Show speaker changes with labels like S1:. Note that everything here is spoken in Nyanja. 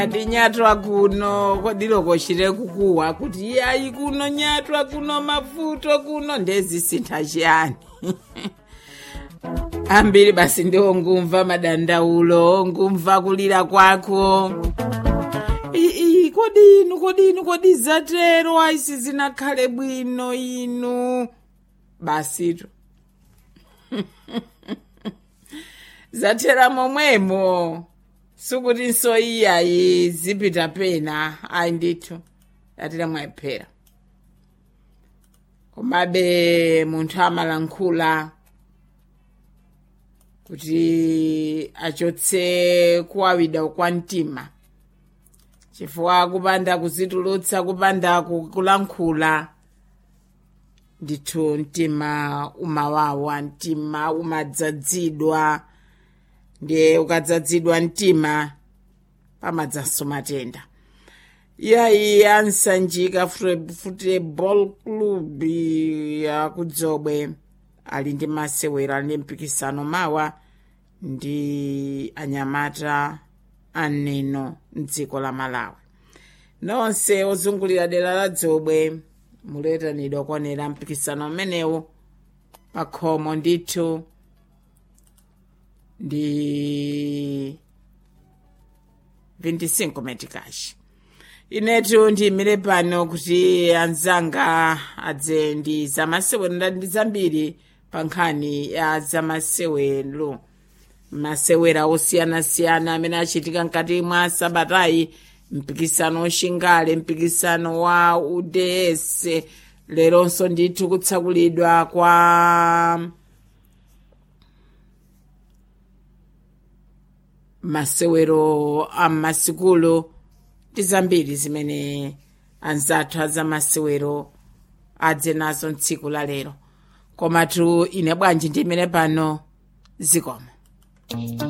S1: ati nyatwa kuno kwadilokoshire kukuwa kuti iyayi kuno nyatwa kuno mavuto kuno ndezisintha chiyani ambiri basi ndiwo ngumva madandaulo ngumva kulira kwako ii kodi inu kodi inu kodi zatero aisi zinakhale bwino inu basito zathera momwemo sukuti nsoyiyayi zipita pena ayi ndithu yatira mwayiphera komabe munthu amalankhula kuti achotse kuwawida kwa mtima chifukwa kupanda kuzitulutsa kupanda kulankhula ndithu mtima umawawa mtima umadzadzidwa ndiye ukadzadzidwa mtima pamadzanso matenda iyayi ansanjika football club yakudzobwe ali ndi masewero ali ndi mpikisano mawa ndi anyamata aneno mdziko la malawi nonse ozungulira dera la dzobwe muletanidwa kuonera mpikisano umenewu pakhomo ndithu ndi 25 metikashi inetu ndiyimire pano kuti anzanga adze ndi zamasewero ndi zambiri pa nkhani ya zamasewero masewera osiyanasiyana amene achitika mkati mwa sabatayi mpikisano wachingale mpikisano wa uds leronso ndithu kutsakulidwa kwa masewero am'masikulu ndi zambiri zimene anzathu azamasewero adze nazo mtsiku la lero komatu ine bwanji ndimene pano zikomo